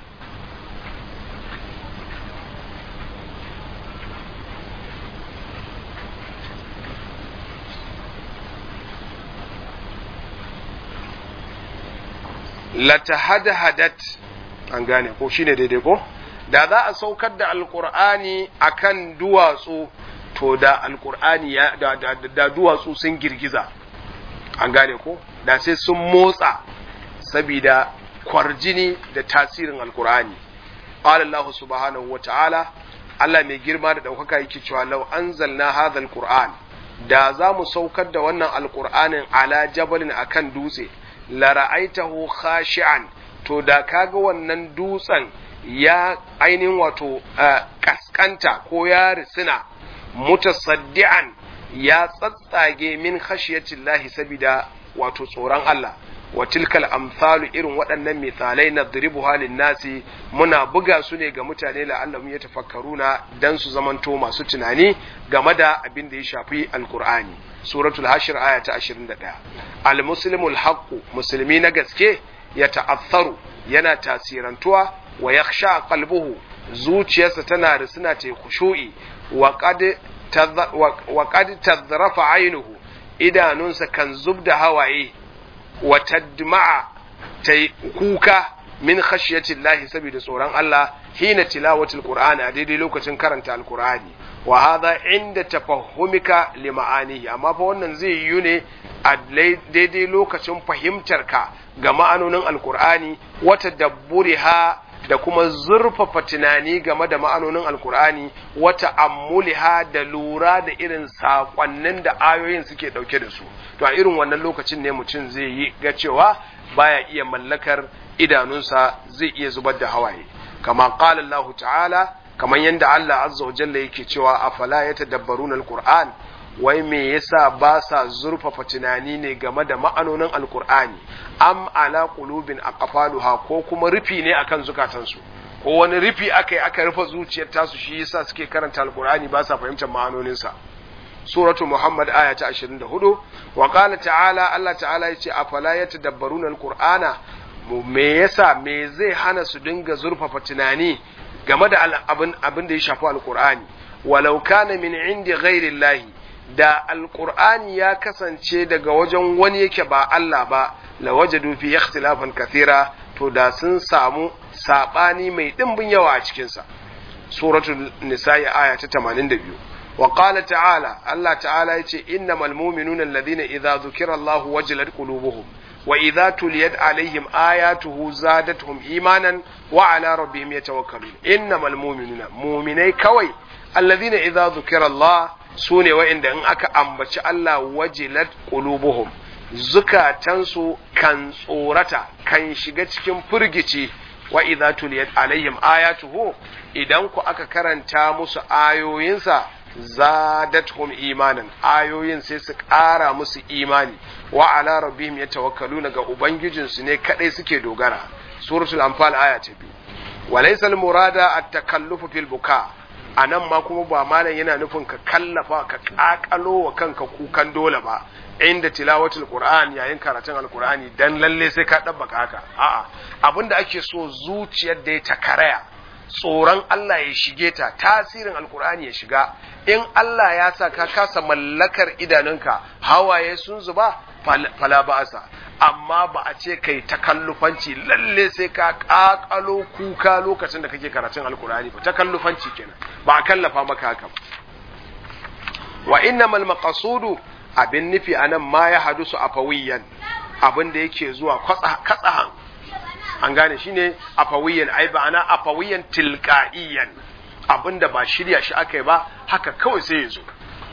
la ta hada hadat an gane ko shine daidai ko da za a saukar da alkur'ani akan duwatsu to da alkur'ani ya da, da, da duwatsu sun girgiza an gane ko da sai sun motsa saboda kwarjini da tasirin alkur'ani qala Allah subhanahu wa ta'ala Allah mai girma da ɗaukaka yake cewa law anzalna hadha alquran da za mu saukar da wannan alqur'anin ala jabalin akan dutse la ra'aitahu khashi'an to da kaga wannan dutsen ya ainihin wato kaskanta ko ya risina mutasaddi'an ya tsatsage min khashiyatillahi sabida wato tsoron Allah wa tilkal amsalu irin waɗannan misalai na duribuha nasi muna buga su ne ga mutane la'allahum yatafakkaruna dan su zamanto masu tunani game da abin da ya shafi alqur'ani suratul hashir aya ta 21 almuslimul haqqu musulmi na gaske ya ta'assaru yana tasirantuwa wa yakhsha qalbuhu zuciyarsa tana risina ta khushu'i wa qad tazrafa aynuhu idanunsa kan zubda hawaye wa tadma'a ta kuka min khashyati Allah saboda tsoron Allah hina tilawatul qur'ani a daidai lokacin karanta alqur'ani wa hadha inda tafahumika li ma'anihi amma fa wannan zai yi ne a daidai lokacin fahimtar ka ga ma'anonin alqur'ani wata dabburiha da kuma zurfafa tunani game da ma'anonin alkur'ani wata ammuliha da lura da irin saƙonnin da ayoyin suke ɗauke da su to a irin wannan lokacin ne mutum zai yi ga cewa baya iya mallakar idanunsa zai iya zubar da hawaye kama qala Allah ta'ala kamar yadda Allah azza wa jalla yake cewa afala yatadabbaruna alqur'an wai me yasa ba sa zurfafa tunani ne game da ma'anonin alkur'ani am ala qulubin aqfaluha ko kuma rufi ne akan zukatansu ko wani rufi aka yi aka rufe zuciyar tasu shi yasa suke karanta alkur'ani ba sa fahimtar ma'anoninsa suratu muhammad aya ta 24 wa qala ta'ala Allah ta'ala yace afala yatadabbaruna alqur'ana me yasa me zai hana su dinga zurfafa tunani game da abin abin da ya shafi alqur'ani walau kana min indi ghairi da alqur'ani ya kasance daga wajen wani yake ba Allah ba la wajadu fi ikhtilafan kathira to da sun samu sabani mai dimbin yawa a cikin sa suratul nisa'i aya ta 82 وقال تعالى الله تعالى يتي إنما المؤمنون الذين إذا ذكر الله وجلت قلوبهم وإذا تليت عليهم آياته زادتهم إيمانا وعلى ربهم يتوكلون إنما المؤمنون مؤمني كوي الذين إذا ذكر الله سوني وإن أن أكا أمبتش الله وجلت قلوبهم zukatansu kan tsorata kan shiga cikin firgici wa idza tuliyat alaihim ayatuhu idan ku aka karanta musu ayoyinsa zadatuhum imanan ayoyin sai su ƙara musu imani wa ala rabbihim yatawakkaluna ga ubangijinsu ne kadai suke dogara suratul anfal aya ta biyu walaysa al murada at takallufu fil buka anan ma kuma ba malam yana nufin ka kallafa ka kakalo wa kanka kukan dole ba inda tilawatul qur'an yayin karatun alqur'ani dan lalle sai ka dabbaka haka a'a abinda ake so zuciyar da ta karaya tsoron Allah ya shige ta tasirin alkur'ani ya shiga in Allah ya sa ka kasa mallakar idanunka hawaye sun zuba fala ba'asa amma ba a ce kai takallufanci lalle sai ka kakalo kuka lokacin da kake karatun alkur'ani ba takallufanci kenan ba a kallafa maka haka ba wa innamal maqasudu abin nufi anan ma ya hadusu afawiyan abin da yake zuwa katsahan an gane shi ne afawiyan ai ba'ana afawiyan tilka'iyan abinda ba shirya shi aka yi ba haka kawai sai ya zo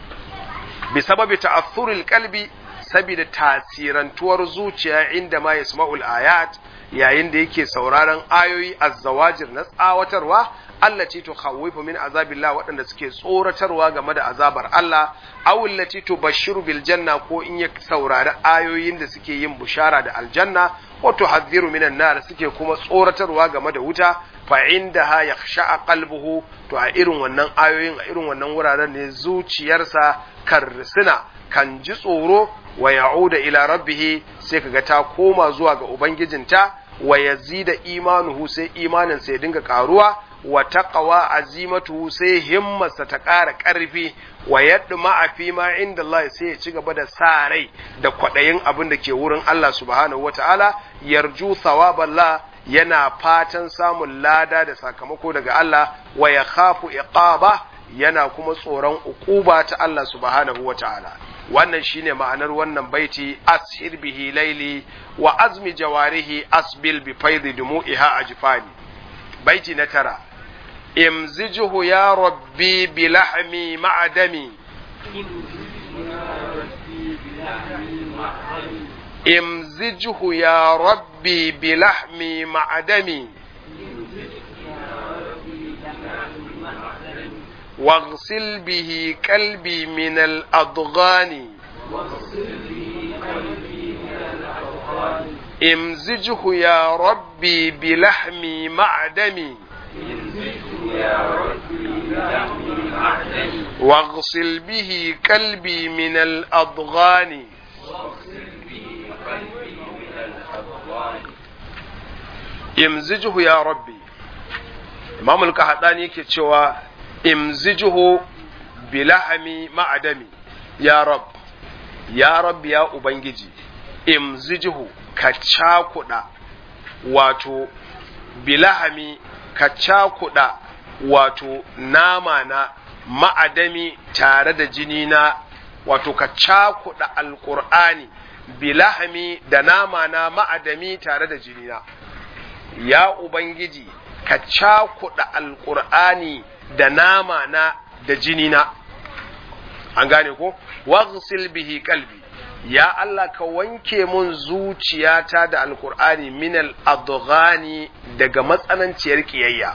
bi sababi ta'athuril qalbi saboda tasirantuwar zuciya inda ma yasma'ul ayat yayin da yake sauraron ayoyi azzawajir na tsawatarwa allati tukhawwifu min azabillah waɗanda suke tsoratarwa game da azabar Allah aw allati tubashshiru bil janna ko in ya saurari ayoyin da suke yin bushara da aljanna wa tuhadhiru minan nar suke kuma tsoratarwa game da wuta fa indaha yakhsha qalbuhu to a irin wannan ayoyin a irin wannan wuraren ne zuciyarsa karsina kan ji tsoro wa ya'uda ila rabbih sai kaga ta koma zuwa ga ubangijinta wa yazida imanuhu sai imanin sai dinga karuwa wa taqwa azimatu sai himmarsa ta ƙara ƙarfi wa yadma a fi ma inda Allah sai ya ci gaba da sa rai da kwaɗayin abin da ke wurin Allah subhanahu wata'ala yarju thawaballah yana fatan samun lada da sakamako daga Allah wa ya khafu iqaba yana kuma tsoron uquba ta Allah subhanahu wata'ala wannan shine ma'anar wannan baiti ashir bihi laili wa azmi jawarihi asbil bi faidi dumu'iha ajfani baiti na tara imzijuhu ya rabbi bi lahmi ma'a dami imzijuhu ya rabbi bi lahmi ma'a dami واغسل به قلبي من الأضغان امزجه يا ربي بلحمي مع دمي واغسل به قلبي من الأضغان امزجه يا ربي imam al-qahtani yake cewa imzijuhu bilahami ma'adami ya rab ya rab ya ubangiji imzijuhu ka cakuda wato bilahami ka cakuɗa wato nama na ma'adami tare da jini na wato ka cakuɗa alƙur'ani bilahami da nama na ma'adami tare da jini na ya ubangiji ka cakuɗa alƙur'ani da nama na da jini na an gane ko waghsil bihi qalbi ya Allah ka wanke mun zuciyata da alkur'ani minal adghani daga matsananciyar kiyayya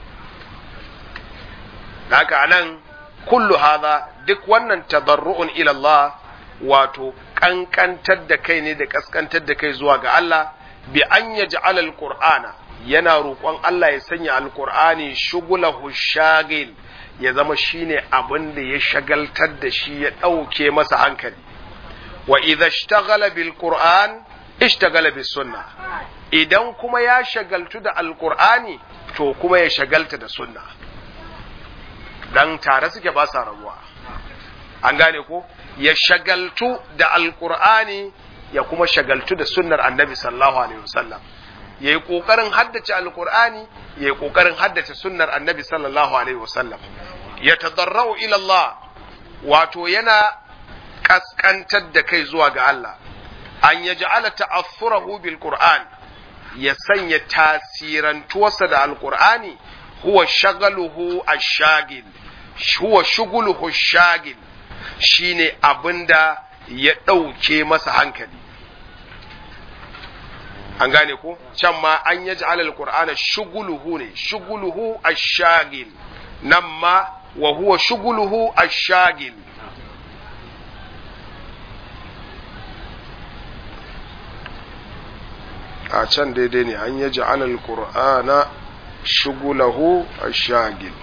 haka anan kullu hadha duk wannan tadarru'un ila Allah wato kankantar da kai ne da kaskantar da kai zuwa ga Allah bi an yaj'al alqur'ana yana roƙon Allah ya sanya alqur'ani shugulahu shagil ya zama shine abin da ya shagaltar da shi ya ɗauke masa hankali wa idha ishtaghala bil qur'an ishtaghala bis sunna idan kuma ya shagaltu da alqur'ani to kuma ya shagalta da sunna dan tare suke ba sa rabuwa an gane ko ya shagaltu da alqur'ani ya kuma shagaltu da sunnar annabi sallallahu alaihi wasallam yayi kokarin haddace alqur'ani yayi kokarin haddace sunnar annabi sallallahu alaihi wasallam ya tadarrau ila Allah wato yana kaskantar da kai zuwa ga Allah an ya ja'ala ta'affurahu bil Qur'an ya sanya tasirantuwarsa da alqur'ani huwa shagaluhu ash-shagil huwa shuguluhu ash-shagil shine abinda ya ɗauke masa hankali an gane ko can ma an ya ja'ala al-qur'ana shuguluhu ne shuguluhu ash-shagil nan ma wa huwa shuguluhu ash-shagil a can daidai ne an yaji alal qur'ana shugulahu ash-shagil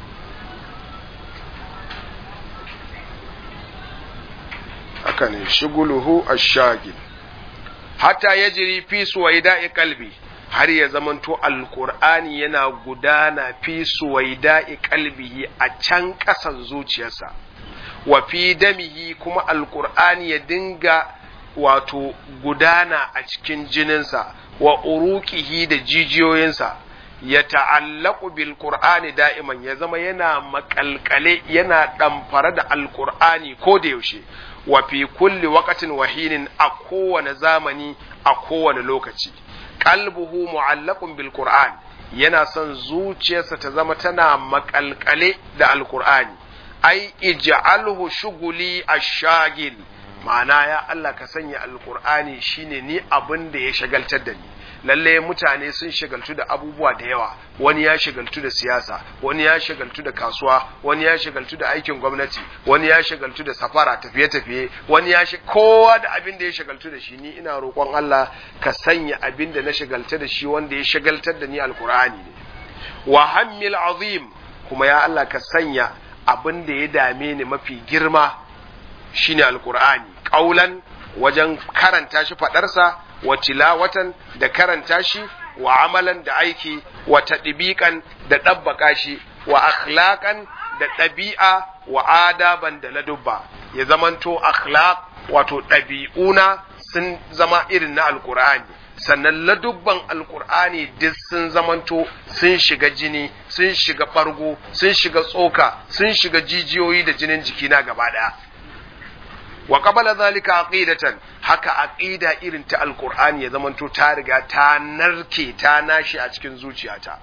haka ne shuguluhu ash-shagil hatta yajri fi suwaida'i qalbi har ya zamanto alqur'ani yana gudana fi suwaida'i qalbihi a can kasan zuciyarsa wa fi damihi kuma alqur'ani ya dinga wato gudana a cikin jininsa wa uruqihi da jijiyoyinsa ya ta'allaku bil qur'ani da'iman ya zama yana makalkale yana ɗamfare da alqur'ani ko da yaushe wa fi kulli waqtin wahinin a kowane zamani a kowane lokaci qalbuhu mu'allaqun bil qur'an yana son zuciyarsa ta zama tana makalkale da alqur'ani ai ij'alhu shuguli ash-shagil ma'ana ya Allah ka sanya alkur'ani shine ni abin da ya shagaltar da ni lalle mutane sun shagaltu da abubuwa da yawa wani ya shagaltu da siyasa wani ya shagaltu da kasuwa wani ya shagaltu da aikin gwamnati wani ya shagaltu da safara tafiye-tafiye wani ya kowa da abin da ya shagaltu da shi ni ina roƙon Allah ka sanya abin da na shagalta da shi wanda ya shagaltar da ni alkur'ani ne wa hammil azim kuma ya Allah ka sanya abin da ya dame ni mafi girma shine alkur'ani ƙaulan wajen karanta shi faɗarsa wa tilawatan da karanta shi wa amalan da aiki wa taɗibiƙan da ɗabbaƙa shi wa akhlaqan da ɗabi'a wa adaban da ladubba ya zamanto akhlaq wato ɗabi'una sun zama irin na alkur'ani sannan ladubban alkur'ani duk sun zamanto sun shiga jini sun shiga ɓargo sun shiga tsoka sun shiga jijiyoyi da jinin jikina gaba ɗaya wa qabala zalika aqidatan haka aqida irin ta alqur'ani ya zamanto ta riga ta narke ta nashi a cikin zuciyata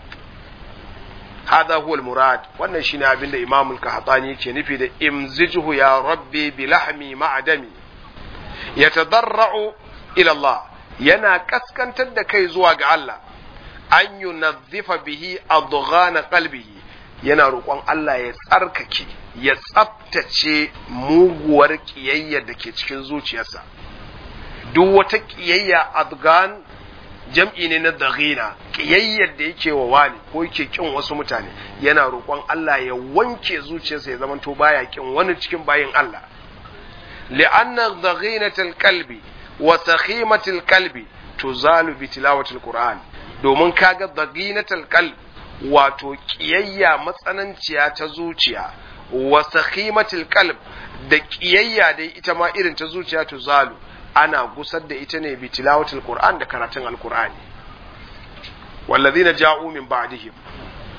hada huwa almurad wannan shine abinda imam al-qahtani yake nufi da imzijhu ya rabbi bi lahmi ma'adami yatadarra'u ila Allah yana kaskantar da kai zuwa ga Allah an yunazzifa bihi adghana qalbihi yana roƙon Allah ya tsarkake ya tsaftace muguwar ƙiyayyar da ke cikin zuciyarsa duk wata ƙiyayya adgan jam'i ne na daghina ƙiyayyar da yake wa wani ko yake kin wasu mutane yana roƙon Allah ya wanke zuciyarsa ya zamanto baya kin wani cikin bayin Allah li'anna daghinatul qalbi wa sakhimatul qalbi tuzalu bi tilawatil qur'an domin kaga daghinatul qalbi wato ƙiyayya matsananciya ta zuciya wa sakhimatil qalb da ƙiyayya dai ita ma irin ta zuciya to zalu ana gusar da ita ne bi tilawatil qur'an da karatun alqur'ani wallazina ja'u min ba'dihim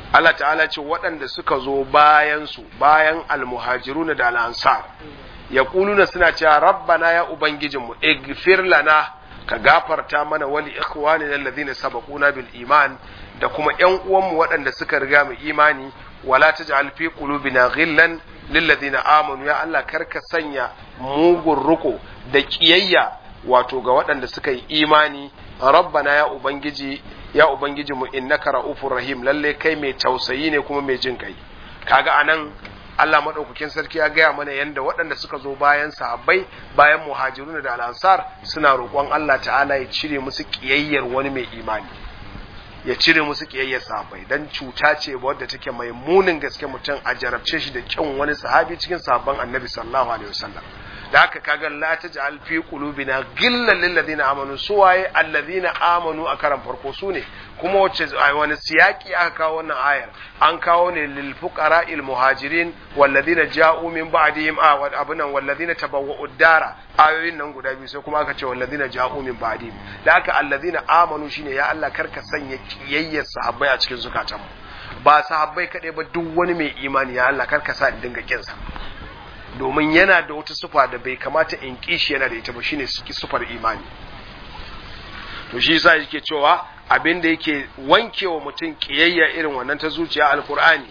Allah ta'ala ce waɗanda suka zo bayan su bayan almuhajiruna da al'ansar ya kuluna suna cewa rabbana ya ubangijinmu igfir lana ka gafarta mana wali ikhwanina alladhina sabaquna bil iman da kuma ƴan uwanmu waɗanda suka riga mu imani wala taj'al fi qulubina ghillan lil ladina amanu ya Allah karka sanya mugun ruko da kiyayya wato ga waɗanda suka yi imani rabbana ya ubangiji ya ubangiji mu innaka raufur rahim lalle kai mai tausayi ne kuma mai jin kai kaga anan Allah madaukakin sarki ya gaya mana yanda waɗanda suka zo bayan sahabbai bayan muhajirun da al-ansar suna roƙon Allah ta'ala ya cire musu kiyayyar wani mai imani ya cire musu kiyayyar sahabbai dan cuta ce wadda take mai munin gaske mutum a jarabce shi da kyan wani sahabi cikin sahabban annabi sallallahu alaihi wasallam da haka kaga la taj'al fi qulubina ghillan lil ladina amanu suwaye alladhina amanu a karan farko su ne kuma wacce wani siyaki aka kawo wannan ayar an kawo ne lil fuqara il muhajirin wal ladina ja'u min ba'dihim a wa abunan wal ladina tabawwa'u dara ayoyin nan guda biyu sai kuma aka ce wal ladina ja'u min ba'dihim da haka alladhina amanu shine ya Allah karka sanya kiyayyar sahabbai a cikin zukatanmu ba sahabbai kadai ba duk wani mai imani ya Allah karka sa in dinga kinsa domin yana da wata sufa da bai kamata in kishi yana da ita ba shine sufar imani to shi yasa yake cewa abin da yake wankewa mutum kiyayya irin wannan ta zuciya alkur'ani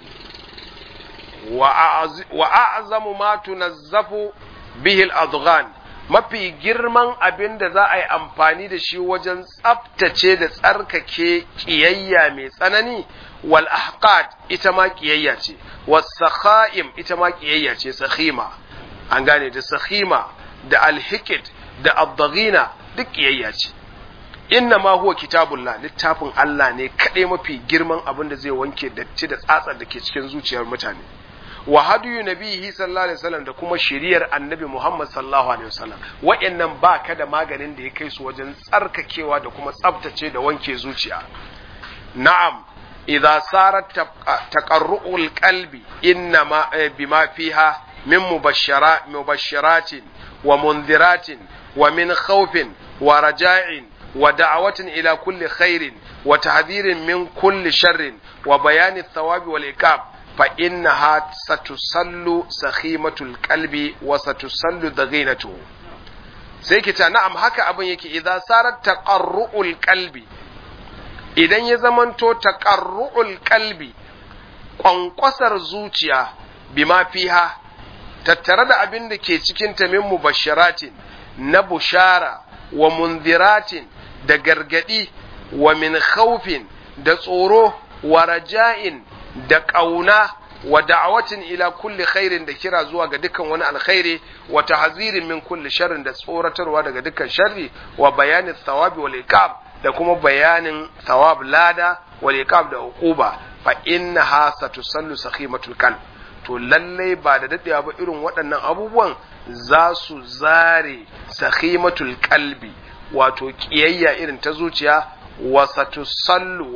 wa a'zamu ma tunazzafu bihi al-adghan mafi girman abin da za a yi amfani da shi wajen tsaftace da tsarkake kiyayya mai tsanani wal ahqad ita ma kiyayya ce was sakha'im ita ma kiyayya ce sakhima an gane da sakhima da alhikid da abdaghina duk kiyayya ce inna ma huwa kitabullah littafin Allah ne kadai mafi girman abin da zai wanke datti da tsatsar da ke cikin zuciyar mutane wa hadiyu nabihi sallallahu alaihi wasallam da kuma shiriyar annabi Muhammad sallallahu alaihi wasallam wa'annan ba ka da maganin da ya kai su wajen tsarkakewa da kuma tsaftace da wanke zuciya na'am idza sarat taqarru'ul qalbi inna ma bima fiha min mubashshara mubashshiratin wa munziratin wa min khawfin wa raja'in wa da'awatin ila kulli khairin wa tahdhirin min kulli sharrin wa bayani thawabi wal iqab fa innaha satusallu sakhimatul qalbi wa satusallu daghinatuhu sai kita na'am haka abin yake idan sarar taqarru'ul qalbi idan ya zamanto taqarru'ul qalbi kwankwasar zuciya bima fiha tattare da abin da ke cikin ta min mubasharatin na bushara wa munziratin da gargadi wa min khawfin da tsoro wa raja'in da ƙauna wa da'awatin ila kulli khairin da kira zuwa ga dukkan wani alkhairi wa tahzirin min kulli sharrin da tsoratarwa daga dukkan sharri wa bayanin thawabi wal iqab da kuma bayanin thawab lada wal iqab da uquba fa innaha satusallu sakhimatul qalb to lalle ba da dadewa ba irin waɗannan abubuwan za su zare sakhimatul qalbi wato kiyayya irin ta zuciya wasatusallu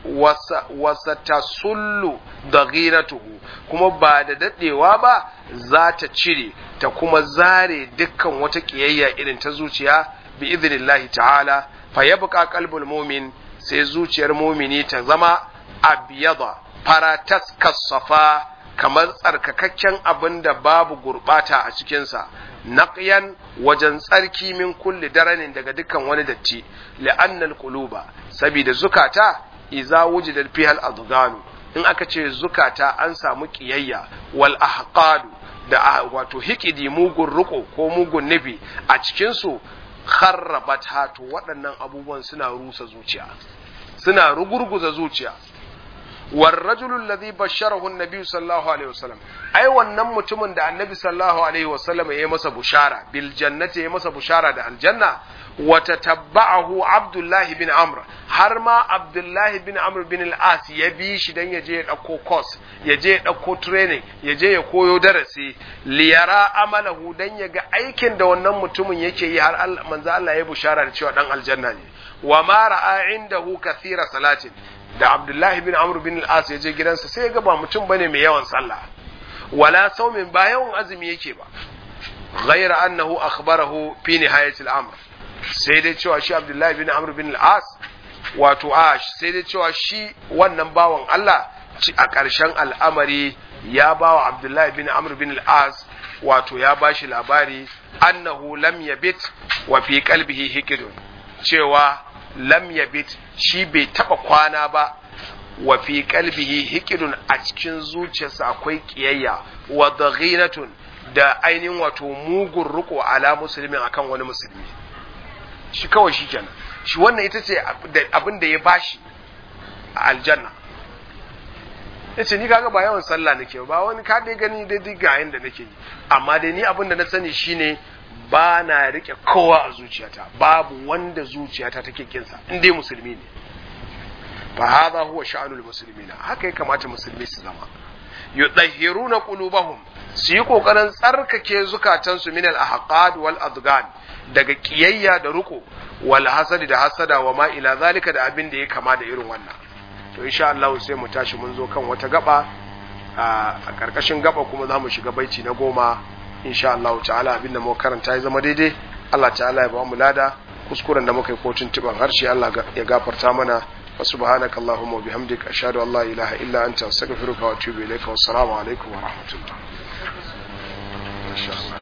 wasatasullu daghiratuhu kuma ba da dadewa ba za ta cire ta kuma zare dukkan wata kiyayya irin ta zuciya bi idnillahi ta'ala fa yabqa qalbul mu'min sai zuciyar mumini ta zama abyada faratas kasafa kamar tsarkakakken abin da babu gurbata a cikinsa naqyan wajen tsarki min kulli daranin daga dukkan wani datti li'annal quluba saboda zukata iza wujidat fihal adghanu in aka ce zukata an samu kiyayya wal ahqadu da wato hikidi mugun riko ko mugun nufi a cikin su kharrabat hatu waɗannan abubuwan suna rusa zuciya suna rugurguza zuciya والرجل الذي بشره النبي صلى الله عليه وسلم ai wannan mutumin da annabi sallallahu alaihi wasallam ya masa bushara bil jannati ya masa bushara da aljanna wa tatabba'ahu abdullah bin amr har ma abdullah bin amr bin al-as ya bi shi dan ya je ya dauko course ya je ya dauko training ya je ya koyo darasi liyara amalahu dan ya ga aikin da wannan mutumin yake yi har manzo Allah ya bushara da cewa dan aljanna ne wa ma ra'a indahu kathira salatin da Abdullahi bin Amr bin al-As ya je gidansa sai ya ga ba mutum bane mai yawan sallah wala saumin ba yawan azumi yake ba ghayra annahu akhbarahu fi nihayatil amr sai dai cewa shi Abdullahi bin Amr bin al-As wato a sai dai cewa shi wannan bawan Allah a ƙarshen al'amari ya ba wa abdullahi bin amr bin al-as wato ya ba shi labari annahu lam yabit wa fi qalbihi hikidun cewa lam yabit shi bai taba kwana ba wa fi qalbihi hikidun a cikin zuciyarsa akwai kiyayya wa daghinatun da ainihin wato mugun riko ala musulmin akan wani musulmi shi kawai shi kenan shi wannan ita ce abin da ya bashi a aljanna ya ce ni kaga ba yawan sallah nake ba wani ka dai gani dai ga yanda nake yi amma dai ni abin da na sani shine ba na rike kowa a zuciyata babu wanda zuciyata take kinsa in dai musulmi ne fa hadha huwa sha'anul muslimina haka ya kamata musulmi su zama yudahhiruna qulubahum su yi kokarin tsarkake zukatansu min al ahqad wal adgan daga kiyayya da ruko wal hasadi da hasada wa ma ila zalika da abin da ya kama da irin wannan to insha Allah sai mu tashi mun zo kan wata gaba a karkashin gaba kuma za mu shiga baiti na goma insha Allah ta'ala abinda mu karanta ya zama daidai Allah ta'ala ya ba mu lada kuskuren da muka yi kotun tiban harshe Allah ya gafarta mana wa subhanaka allahumma wa bihamdika ashhadu an la ilaha illa anta astaghfiruka wa atubu ilayka wa assalamu alaikum wa rahmatullah